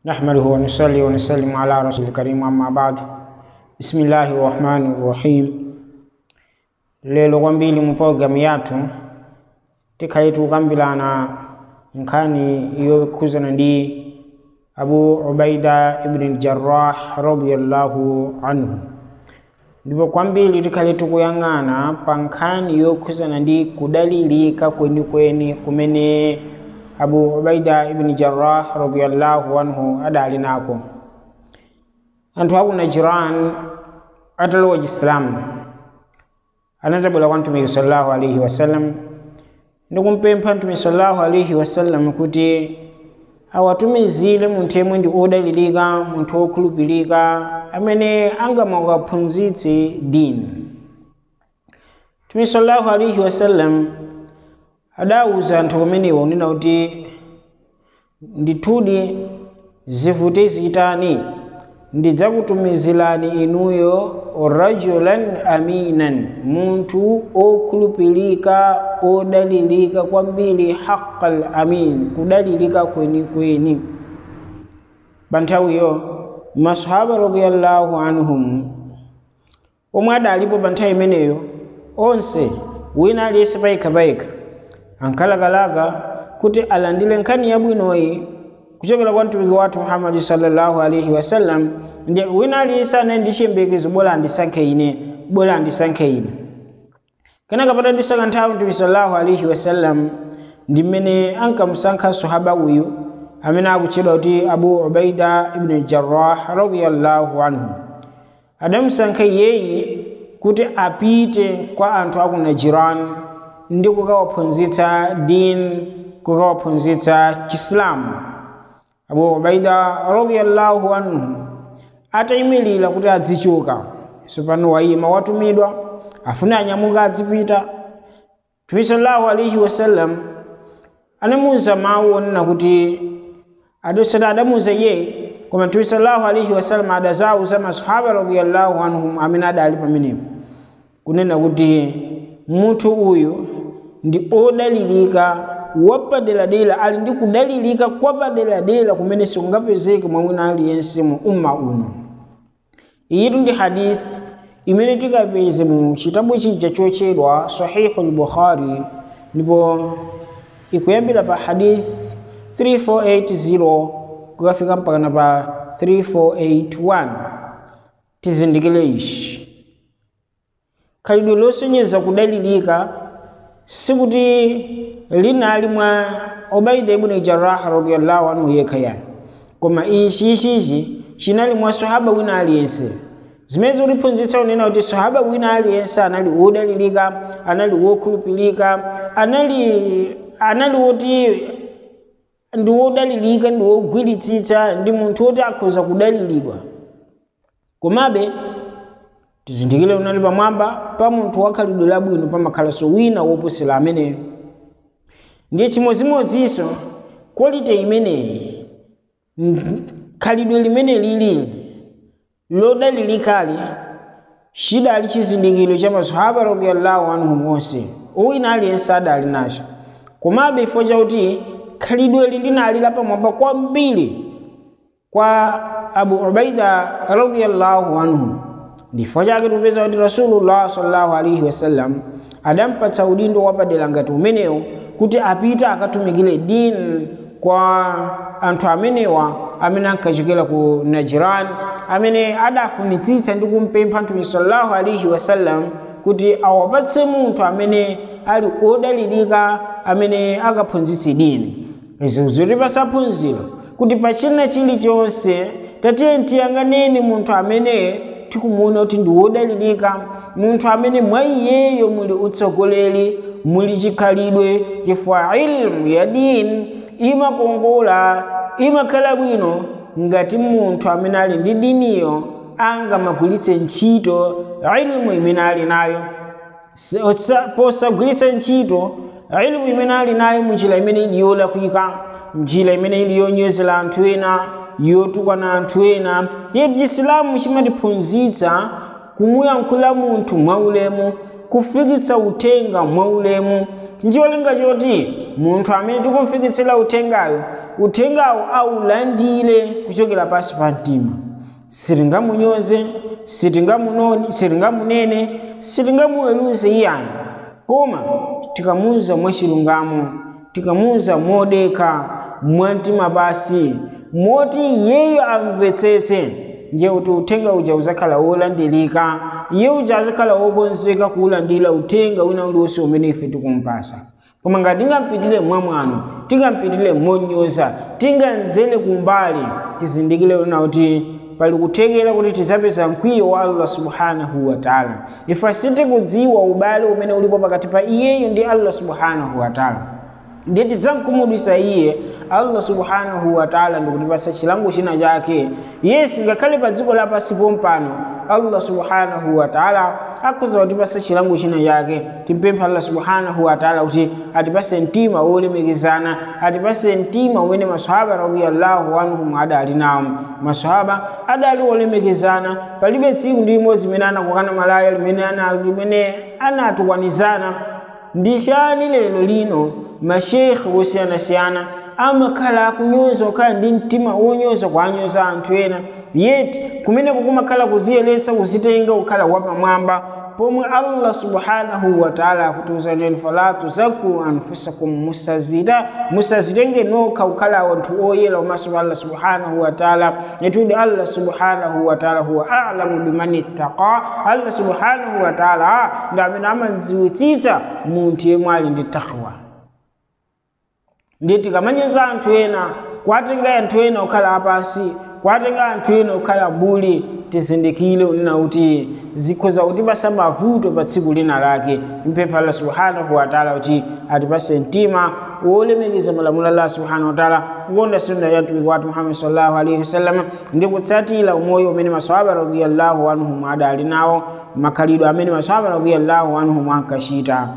نحمده ونصلي ونسلم على رسول الكريم أما بعد بسم الله الرحمن الرحيم lelo kwambiri mu programu yathu tikhale tikukambirana nkhani yokhuzana ndi abu ubaida ibn jarrah radiyallahu anhu ndipo kwambiri tikhale tikuyang'ana pa nkhani yokhuzana ndi kudalirika kwenikweni kumene abu ubaida ibn jarrah radiyallahu anhu adali nako anthu aku najiran atalowa chisilamu anazabwera kwa mtumiki sallallahu alaihi wasallam ndikumpempha mtumiki sallallahu alaihi wasallam kuti awatumizire munthu yemwe ndi odalirika munthu wokhulupirika amene angamawaphunzitse dini mtumiki sallallahu alaihi wasallam adawuza anthu kumenewa unena kuti ndithudi zivute zitani ndidzakutumizirani inuyo rajulan aminan munthu okhulupirika odalirika kwambiri haqqal amin kudalirika kwenikweni pa nthawiyo masahaba radiyallahu anhum omwe adalipo pa nthawi imeneyo onse wina aliyense payekha ankalakalaka kuti alandire nkhani yabwinoyi kuchokera kwa mtumiki wathu muhammadi sallallahu alaihi wasallam ndi wina aliyense anaye ndi chiyembekezo bora andisankhe ine bora andisankhe ine kenaka patadutsa kanthawi mtumiki sallallahu alaihi wasallam ndi mmene ankamusankha sahaba uyu amene akutchedwa kuti abu ubaida ibn jarrah radiyallahu anhu adamusankha iyeyi kuti apite kwa anthu aku najiran ndi kukawaphunzitsa din kukawaphunzitsa chisilamu abu ubaida radiyallahu anhu atayimirira kuti adzichoka sopano wayima watumidwa afune anyamuka adzipita mtume sallallahu alaihi wasallam anamuwuza mawu onena kuti adosati adamuwuza iye koma mtume sallallahu alaihi wasallam adazawuza masahaba radiyallahu anhum amene adali pamenepo kunena kuti munthu uyu ndi odalirika wapaderadera ali ndi kudalirika kwapaderadera kumene sikungapezeke mwa wina aliyense mu umma uno iyitu ndi hadith imene tikapeze mu chitabu chija chotchedwa sahihu al-bukhari ndipo ikuyambira pa hadith 3480 kukafika mpakana pa 3481 tizindikire ichi khalidwe losonyeza kudalirika sikuti linali mwa ubaida ibn jarrah radiyallahu anhu yekha yani koma ichi ichichi chinali mwa sahaba wina aliyense zimene zikuphunzitsa unena kuti sahaba wina aliyense anali wodalirika anali wokhulupirika anali anali woti ndi wodalirika ndi wogwiritsitsa ndi munthu woti akhoza kudaliridwa komabe tizindikire unali pamwamba pa munthu wakhalidwe labwino pamakhalanso wina woposera ameneyo ndiye chimodzimodzinso quality imeneyi khalidwe limene lili lodalilikali chidali chizindikiro cha masahaba radiyallahu anhum onse wina aliyense adali nacho komabe chifukwa chakuti khalidweli linali lapamwamba kwambiri kwa abu ubaida radiyallahu anhu ndifo chake tupeza kuti rasulullah sallallahu alaihi wasallam adampatsa udindo wapadera ngati umenewo kuti apite akatumikire dini kwa anthu amenewa amene ankachokera ku najiran amene adafunitsitsa ndi kumpempha mtumiki sallallahu alaihi wasallam kuti awapatse munthu amene ali odalirika amene akaphunzitse dini izi zotipasa phunziro kuti pachina chilichonse tatiye tiyang'aneni munthu amene tikumuona kuti ndi wodalirika munthu amene mwa iyeyo muli utsogoleri muli chikhalidwe chifukwa ilmu ya dini imakongola imakhala bwino ngati munthu amene ali ndi diniyo angamagwiritse ntchito ilmu imene ali nayo posagwiritsa ntchito ilmu imene ali nayo munjira imene ili yolakwika njira imene ili yonyozera anthu ena yotukwana anthu ena yetu chisilamu chimatiphunzitsa kumuyankhula munthu mwaulemu kufikitsa uthenga mwaulemu ncholinga choti munthu amene tikumfikitsira uthengayo uthengawo aulandire kuchokera pansi pa mtima sitingamunyoze sitingamunene sitingamuweruze iyani koma tikamuuza mwachilungamo tikamuuza modeka mwamtima basi moti iyeyo amvetsetse ndiye kuti uthenga uja uzakhala wolandirika iye uja azakhala wokonzeka kuwulandira uthenga wina uliwonse umene ife tikumpasa koma ngati tingampitire mwamwano tingampitire monyoza tingamdzere kumbali tizindikire lona kuti pali kuthekera kuti tidzapeza mkwiyo wa allah subhanahu wataala ife sitikudziwa ubale umene ulipo pakati pa iyeyo ndi allah subhanahu wataala ndiye tidzamkhumudwitsa iye allah subhanahu wataala ndikutipasa chilango china chake yesi ngakhale pa dziko lapansi pompano allah subhanahu wataala akhoza kutipasa chilango china chake timpempha allah subhanahu wataala kuti atipase mtima wolemekezana atipase mtima umene masahaba radiallahu anhum adali nawo masahaba adali wolemekezana palibe tsiku ndi limodzi limene anakukana malaya limene limene anatukwanizana ndi chani lero lino mashekhe osiyanasiyana amakhala akunyoza okhala ndi mtima wonyoza kwanyoza anthu ena yeti kumeneko kumakhala kuziyeretsa kuzitenga kukhala wapamwamba pomwe allah subhanahu wataala akutiuzaneni fala tuzaku anfusakum musazida musazitenge nokha kukhala anthu oyera pamaso pa allah subhanahu wataala yetudi allah subhanahu wataala huwa alamu biman ittaqa allah subhanahu wataala ndi amene amadziwitsitsa munthu yemwe ali ndi takwa ndi tikamanyoza anthu ena kwatenga anthu ena kukhala apansi kwatenga anthu ena kukhala mbuli tizindikire unena kuti zikhoza kutipasa mavuto pa tsiku lina lake mpempha allah subhanahu wataala kuti atipase mtima wolemekeza malamulo allah subhanahu wataala kukonda sunna ya mtumiki wathu muhammad sallallahu alaihi wasallam ndi kutsatira umoyo umene masahaba radiyallahu anhum adali nawo makhalidwe amene masahaba radiyallahu anhum ankachita